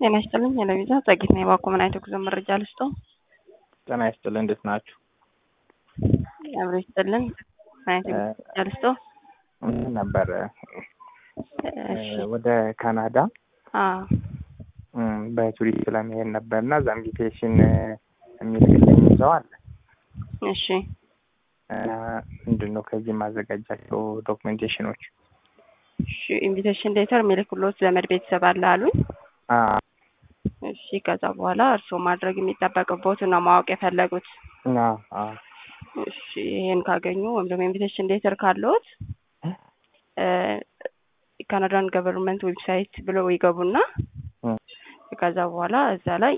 ጤና ይስጥልኝ የለቪዛ ጸጊት ነው የባኮ ምን አይነት ጉዞ መረጃ ልስጠው? ጤና ይስጥልኝ እንዴት ናችሁ? አብሮ ይስጥልን ምን አይነት መረጃ ልስጠው? ምን ነበር እሺ ወደ ካናዳ አዎ እም፣ በቱሪስት ለመሄድ ነበር እና እዛ ኢንቪቴሽን የሚልክልኝ ሰው አለ። እሺ እና ምንድን ነው ከዚህ የማዘጋጃቸው ዶክሜንቴሽኖች? እሺ ኢንቪቴሽን ሌተር የሚልክሎት ዘመድ ቤተሰብ አለ አሉኝ። አ እሺ ከዛ በኋላ እርስዎ ማድረግ የሚጠበቅቦትን ነው ማወቅ የፈለጉት። እና አ እሺ ይሄን ካገኙ ወይም ደግሞ ኢንቪቴሽን ሌተር ካለዎት ካናዳን ገቨርንመንት ዌብሳይት ብለው ይገቡና እም፣ ከዛ በኋላ እዛ ላይ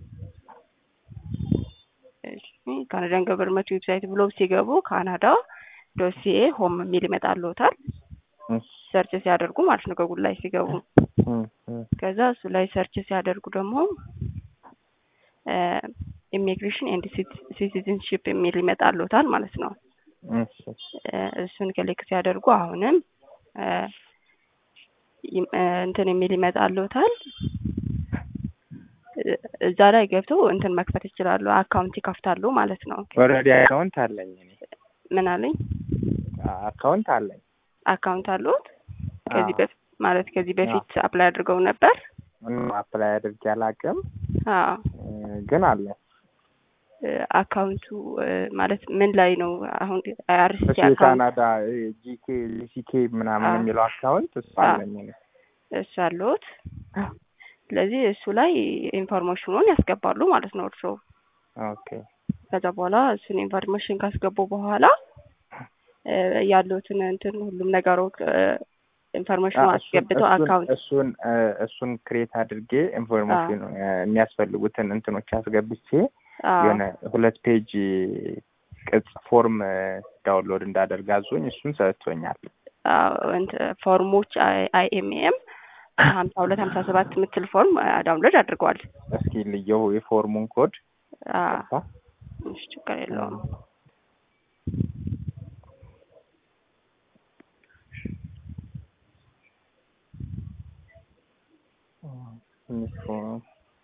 እሺ ካናዳን ገቨርንመንት ዌብሳይት ብለው ሲገቡ ካናዳ ዶሲኤ ሆም የሚል ይመጣልዎታል። እም፣ ሰርች ሲያደርጉ ማለት ነው ገጉል ላይ ሲገቡ እም፣ እም፣ ከዛ እሱ ላይ ሰርች ሲያደርጉ ደግሞ ኢሚግሬሽን ኤንድ ሲቲዝንሽፕ የሚል ይመጣልዎታል ማለት ነው። እሺ፣ እ፣ እሱን ክሊክ ሲያደርጉ አሁንም እ፣ ይም- እ፣ እንትን የሚል ይመጣልዎታል። እ፣ እዛ ላይ ገብተው እንትን መክፈት ይችላሉ፣ አካውንት ይከፍታሉ ማለት ነው። ኦልሬዲ አካውንት አለኝ እኔ ምን አለኝ? አካውንት አለኝ። አካውንት አለዎት? ከዚህ አዎ። በፊት ማለት ከዚህ በፊት አፕላይ አድርገው ነበር? ምንም አፕላይ አድርጌ አላውቅም አዎ። እ፣ ግን አለ እ፣ አካውንቱ እ፣ ማለት ምን ላይ ነው አሁን? አይአርሲሲ እሱ አካውንት የካናዳ ጂኬ ጂሲኬ ምናምን አዎ። የሚለው አካውንት እሱ አዎ። አለኝ እኔ። እሱ አለዎት? ስለዚህ እሱ ላይ ኢንፎርሜሽኑን ያስገባሉ ማለት ነው እርስዎ። ኦኬ ከዛ በኋላ እሱን ኢንፎርሜሽን ካስገቡ በኋላ እ፣ ያሉትን እንትን ሁሉም ነገሮች ኢንፎርሜሽኑ አ፣ እሱን- አስገብተው እሱን- አካውንት እሱን እ፣ እሱን ክሬት አድርጌ ኢንፎርሜሽን እ፣ የሚያስፈልጉትን እንትኖች አስገብቼ አዎ የሆነ ሁለት ፔጅ ቅጽ ፎርም እ፣ ዳውንሎድ እንዳደርግ አዞኝ እሱን ሰጥቶኛል። አዎ፣ እንትን ፎርሞች አይኤምኤም ሀምሳ ሁለት ሀምሳ ሰባት የምትል ፎርም አ፣ ዳውንሎድ አድርገዋል። እስኪ ልየው የፎርሙን ኮድ አዎ፣ ቀጥታ። እሺ፣ ችግር የለውም። ትንሽ ፎርም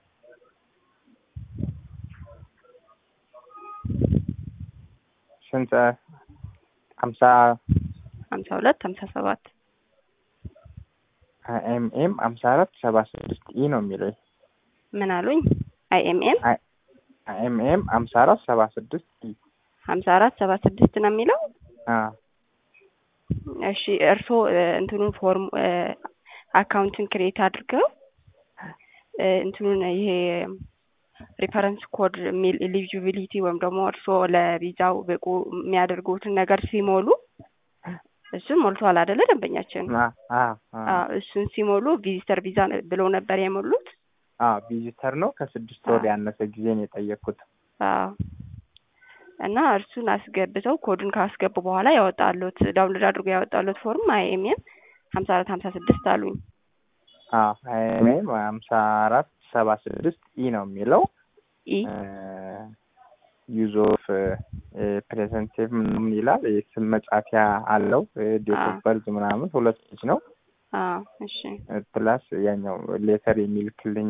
ስንት ሀምሳ ሀምሳ ሁለት ሀምሳ ሰባት ኤምኤም ሀምሳ አራት ሰባ ስድስት ኢ ነው የሚለው ምን አሉኝ? አይኤምኤም ኤምኤም ሀምሳ አራት ሰባ ስድስት ኢ ሀምሳ አራት ሰባ ስድስት ነው የሚለው። አ እሺ እርስዎ እ፣ እንትኑን ፎርም እ፣ አካውንትን ክሬት አድርገው እ፣ እንትኑን ይሄ ሪፈረንስ ኮድ የሚል ኤሊጂቢሊቲ ወይም ደግሞ እርስዎ ለቪዛው ብቁ የሚያደርጉትን ነገር ሲሞሉ እሱን ሞልቷል አይደለ ደንበኛችን? አ አ አ አዎ፣ እሱን ሲሞሉ ቪዚተር ቪዛ ብለው ነበር የሞሉት። አ ቪዚተር ነው ከስድስት ወር አ። ያነሰ ጊዜ ነው የጠየቅኩት። አዎ እና እርሱን አስገብተው ኮድን ካስገቡ በኋላ ያወጣሉት ዳውንሎድ አድርጎ ያወጣሉት ፎርም አይኤምኤም ሀምሳ አራት ሀምሳ ስድስት አሉኝ። አ ኤምኤም ሀምሳ አራት ሰባ ስድስት ኢ ነው የሚለው ኢ ዩዝ ኦፍ ፕሬዘንቲቭ ምናምን ይላል። የስም መጻፊያ አለው። ዴት አ። ኦፍ በርዝ ምናምን ሁለት ልጅ ነው አዎ እሺ ፕላስ ያኛው ሌተር የሚልክልኝ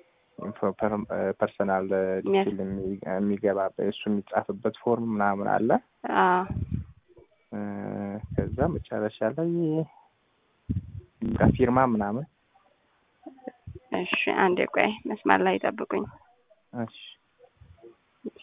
ፐርሰናል የሚያስ- ዲቴል የሚገባ እሱ የሚጻፍበት ፎርም ምናምን አለ። አዎ እ፣ ከዛ መጨረሻ ላይ በቃ ፊርማ ምናምን እሺ አንዴ ቆይ መስመር ላይ ጠብቁኝ። እሺ እሺ